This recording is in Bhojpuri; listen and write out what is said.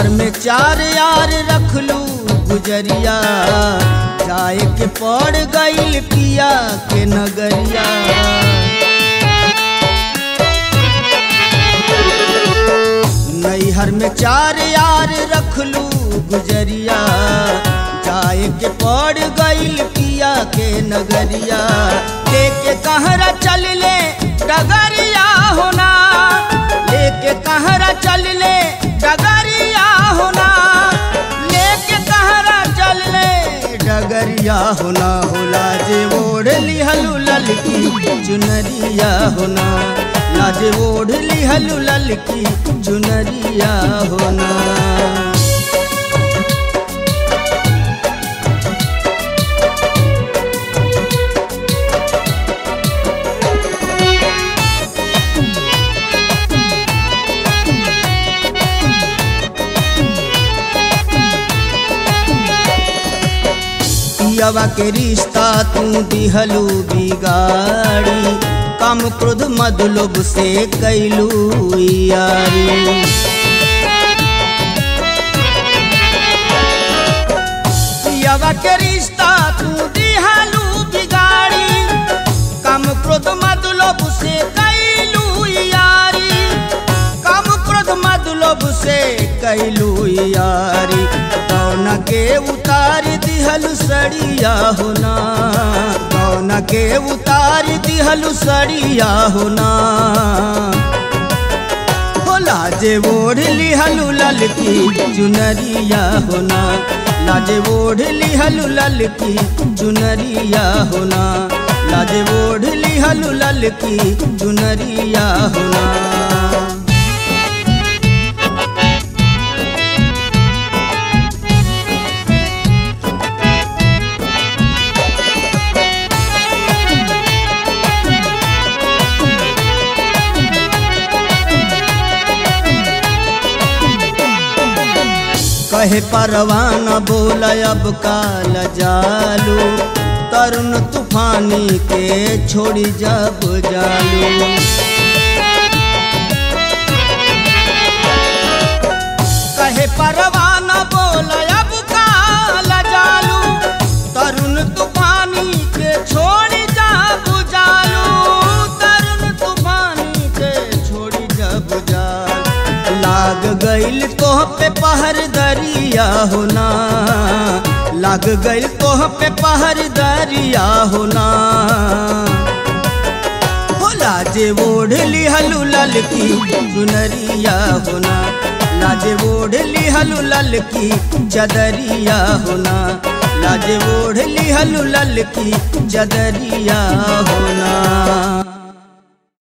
नैहर में चार यार रखलू गुजरिया जाए के पड़ गईल पिया के नगरिया नैहर में चार यार रखलू गुजरिया जाए के पड़ गईल पिया के नगरिया लेके कहरा चल ले डगरिया होना लेके कहरा चल ले डगरिया होना लेके कहरा चल ले डगरिया होना होला जे ओढ़ लिहलू ललकी चुनरिया होना लाजे ओढ़ लिहलू ललकी चुनरिया होना पियवा के रिश्ता तू दिहलू बिगाड़ी कम क्रोध मद लोभ से कैलू यारी पियवा के रिश्ता तू दिहलू बिगाड़ी कम क्रोध मद लोभ से कैलू यारी कम क्रोध मद लोभ से कैलू यारी कौन के उतार दिहल सड़िया होना कौन के उतार दिहल सड़िया होना हो लाजे ओढ़ लिहलू ललकी चुनरिया होना लाजे ओढ़ लिहलू ललकी चुनरिया होना लाजे ओढ़ लिहलू ललकी चुनरिया होना कहे परवाना बोल अब काल जालू तरुण तूफानी के छोड़ी जब जालू कहे परवाना बोल अब काल जालू तरुण तूफानी के छोड़ी जब जालू तरुण तूफानी के छोड़ी जब जालू लाग गईल तोह पे पहर दरिया होना लाग गईल तोह पे पहर दरिया होना हो लाजे ओढ़ लिहलू ललकी चुनरिया होना लाजे ओढ़ लिहलू ललकी चदरिया होना लाजे ओढ़ लिहलू ललकी चदरिया होना